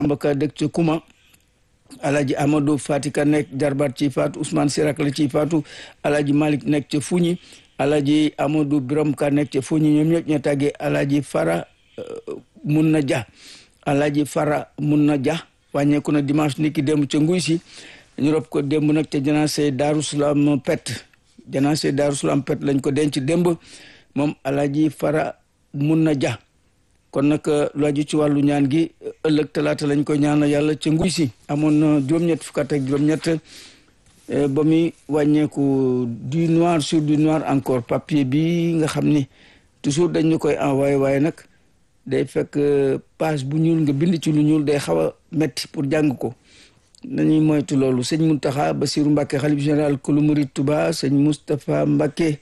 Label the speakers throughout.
Speaker 1: mbaka dëkk ca Kuma Alaaji Amadou Fatika nekk jarbaat ci faatu Ousmane Sirak la ci faatu Alaaji Malick nekk ca Fuñi Alaaji Amadou Biram Ka nekk ca Fuñi ñoom ñëpp ñoo tàggee Alaaji Fara mun na ja Alaaji Fara mun na ja wàññeeku na dimanche niki démb ca nguy si ñu rob ko démb nag ca janaase Daaru Salaam pet janaase Daaru Salaam pet lañ ko denc démb moom Alaaji Fara mun na ja kon nag lu aju ci wàllu ñaan gi ëllëg talaata lañ ko ñaanal yàlla ca nguy si amoon na juróom-ñett fukk ak juróom-ñett ba muy wàññeeku du noir sur du noir encore papier bi nga xam ni toujours dañ ñu koy envoyé waaye nag day fekk page bu ñuul nga bind ci lu ñuul day xaw a metti pour jàng ko nañuy moytu loolu sëñ Muntaxa Basiru Mbàkke xalif général kulu murid Tuba sëñ Moustapha Mbàkke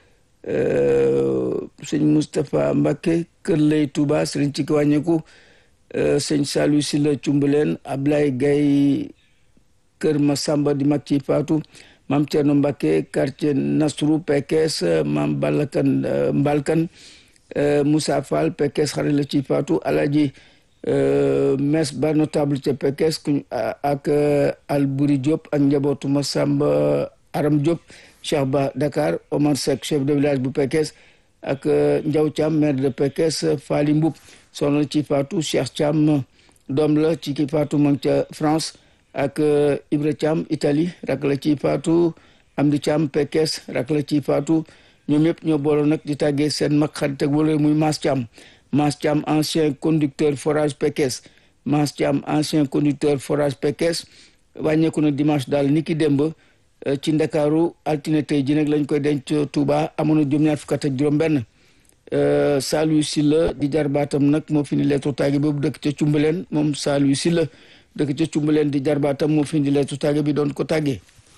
Speaker 1: sëñ Moustapha Mbàkke kër lay Tuba sëriñ ci ki wàññeeku sëñ Saliou Sylla Cumbuleen Ablaye Gaye kër Masamba di mag ci faatu maam Thierno Mbàkke quartier Nasrou Pekes maam Balakan Mbalkan Moussa Fall Pekes xarit la ci faatu Alaji mes ba notable ca Pekes ak Albouri Diop ak njabootu Masamba Aram Diop Cheikh Ba Dakar Omar Seck chef de village bu Pekes ak Ndiaw Thiam maire de Pekes Fali Mboup soxna ci faatu Cheikh Thiam doom la ci ki faatu ma ca France ak Ibra Thiam Italie rak la ci faatu Amdi Thiam Pekes rak la ci faatu ñoom ñëpp ñoo booloo nag di tàggee seen mag xarit ak wala muy Mass Thiam Mass Thiam ancien conducteur forage Pekes Mass Thiam ancien conducteur forage Pekes wàññeeku na dimanche daal ni ki démb ci ndakaaru altine tey ji nag lañ koy denc Touba amoon na juróom-ñaar fukk ak juróom-benn Saliou Sylla di jarbaatam nag moo fi ni leetu tàgge boobu dëkk ca Cumbaleen moom Saliou Sylla dëkk ca Cumbaleen di jarbaatam moo fi ni leetu tàgge bi doon ko tàggee.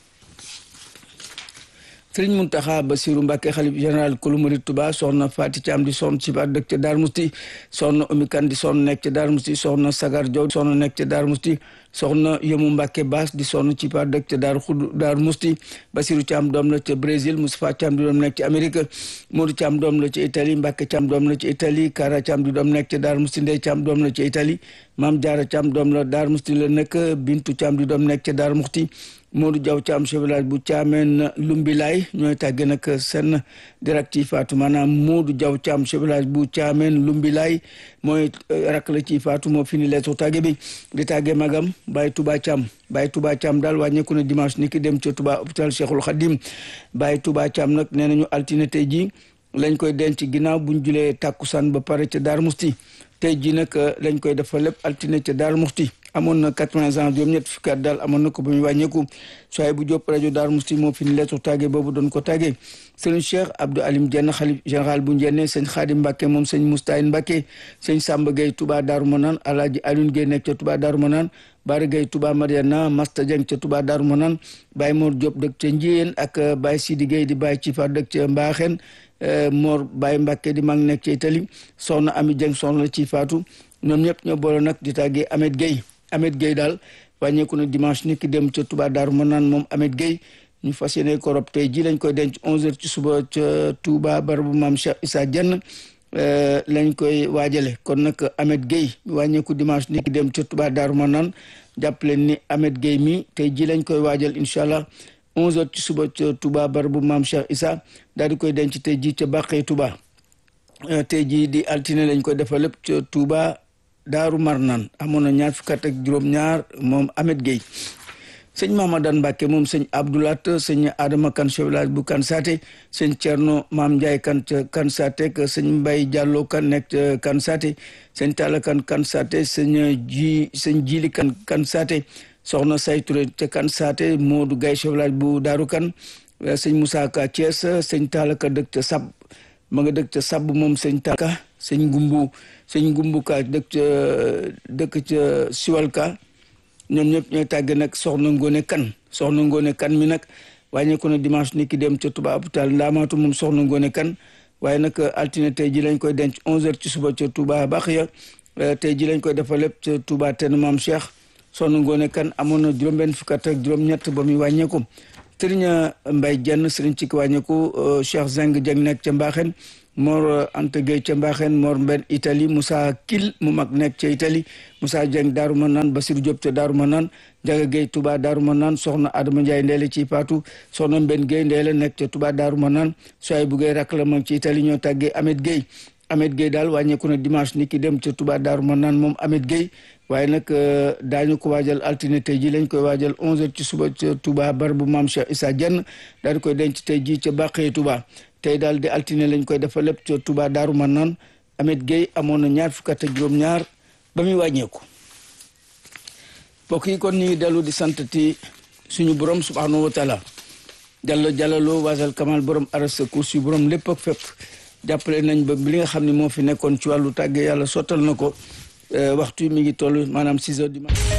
Speaker 1: sëriñ Muntaxa Basiru Mbàkke xalif général kulu murid Tuba soxna Faati Caam di soxna ci baat dëkk ca Daar Musti soxna Umi Kan di soxna nekk ca Daar Musti soxna Sagar Jow soxna nekk ca Daar Musti soxna Yëmu Mbàkke Baas di soxna ci baat dëkk ca Daar Xud Daar Musti Basiru Caam doom la ca Brésil Moustapha Caam di doom nekk ca Amérique Modou Caam doom la ca Italie Mbàkke Caam doom la ca Italie Kara Caam di doom nekk ca Daar Musti Ndey Caam doom la ca Italie Maam Jaara Caam doom la Daar Musti la nekk Bintu Caam di doom nekk ca Daar Musti Modou Diaw Thiam chef village bu Thiamène Lumbilaay ñooy tàgge nag seen direct yi faatu maanaam Modou Diaw Thiam chef village bu Thiamène Lumbilaay mooy rakk la ci faatu moo fini leetu tàgge bi di tàgge magam Baye Touba Thiam Baye Touba Thiam daal wàññeeku na dimanche ni ki dem ca Touba hôpital Cheikhul Khadim Baye Touba Thiam nag nee nañu altine tey ji lañ koy denc ginnaaw buñ julee tàkkusaan ba pare ca Daar Musti tey ji nag lañ koy defal lépp altine ca Daar Musti amoon na quatre-vingts ans juróom ñett fukki at daal amoon na ko ba muy wàññeeku soay bu jóp rajo Daar Musti moo fi ni leetu tàgge boobu doon ko tàgge sëñ Cheikh Abdou Alim Dieng xalif général bu Njenne sëñ Xaadim Mbàkke moom sëñ Moustahin Mbàkke sëñ Samba Gueye Touba Daaru Manaan Alaaji Alioune Gueye nekk ca Touba Daaru Manaan Bara Gueye Touba Mariana Masta Dieng ca Touba Daaru Manaan Baye Mor Diop dëkk ca Njiyeen ak Baye Sidi Gueye di Baye Cifa dëkk ca Mbaaxeen Mor Baye Mbàkke di mag nekk ca Italie soxna Ami Dieng soxna ci faatu ñoom ñëpp ñoo boole nag di tàggee Ahmed Gueye Ahmed Gueye daal wàññeeku na dimanche ni ki dem ca Touba Daaru Manaan moom Ahmed Gueye ñu fas yéene ko rob tey ji lañ koy denc 11h ci suba ca Touba barabu maam Cheikh Issa Dieng lañ koy waajale kon nag Ahmed Gueye wàññeeku dimanche ni ki dem ca Touba Daaru Manaan jàpp leen ni Ahmed Gueye mi tey ji lañ koy waajal incha allah 11h ci suba ca Touba barabu maam Cheikh Issa daal di koy denc tey ji ca Bàqee Touba tey ji di altine lañ koy defal lépp ca Touba. daaru marnaan amoon na ñaar fukk ak juróom-ñaar moom Ahmed Gueye sëñ Mamadan Mbàkke moom sëñ Abdoulat sëñ Adama kan chef village bu kan saate sëñ Cerno Maam Njaay kan ca kan saate ak sëñ Mbay Jàllo kan nekk ca kan saate sëñ Talla kan kan saate sëñ ji sëñ Jili kan kan saate soxna Sayture ca kan saate Moodu Gay chef village bu daaru kan sëñ Moussa Ka Thiès sëñ Talla ka dëkk ca sab ma nga dëkk ca sab moom sëñ Talla sëñ Gumbu sëñ Gumbu ka dëkk ca dëkk ca Siwalka ñoom ñëpp ñooy tàgge nag soxna Ngone Kan soxna Ngone Kan mi nag wàññeeku na dimanche ni ki dem ca Touba hôpital Ndaamaatu moom soxna Ngone Kan waaye nag altine tey ji lañ koy denc 11h ci suba ca Touba Baxiya tey ji lañ koy defal lépp ca Touba ten maam Cheikh soxna Ngone Kan amoon na juróom-benn fukk ak juróom-ñett ba muy wàññeeku sëriñ Mbay Jenn sëriñ ci ki wàññeeku Cheikh Zeng Jeng nekk ca Mbaaxen Mor Anta Gueye ca Mbaxeen Mor Mben Italie Moussa Kil mu mag nekk ca Italie Moussa Dieng Daaru Manaan Basir Diop ca Daaru Manaan Jaga Gueye Touba Daaru Manaan soxna Adama Ndiaye Ndeele ci Paatu soxna Mben Gueye Ndeele nekk ca Touba Daaru Manaan soay bu Gueye rakk la moom ci Italie ñoo tàggee Ahmed Gueye Ahmed Gueye daal wàññeeku na dimanche ni ki dem ca Touba Daaru Manaan moom Ahmed Gueye waaye nag daañu ko waajal altine tey ji lañ koy waajal 11h ci suba ca Touba bar bu maam Cheikh Issa Dieng daal di koy denc tey ji ca Bàqee Touba tey daal di altine lañ koy dafa lépp ca Touba Daaru Manaan Ahmed Gueye amoon na ñaar fukk ak juróom-ñaar ba muy wàññeeku mbokk yi kon ñu ngi dellu di santati suñu borom subhanahu wa taala jàllo jàllaloo waasal kamal borom aras kursi borom lépp ak fépp jàppale nañ ba li nga xam ne moo fi nekkoon ci wàllu tàggee yàlla sottal na ko waxtu mi ngi toll maanaam six heures du matin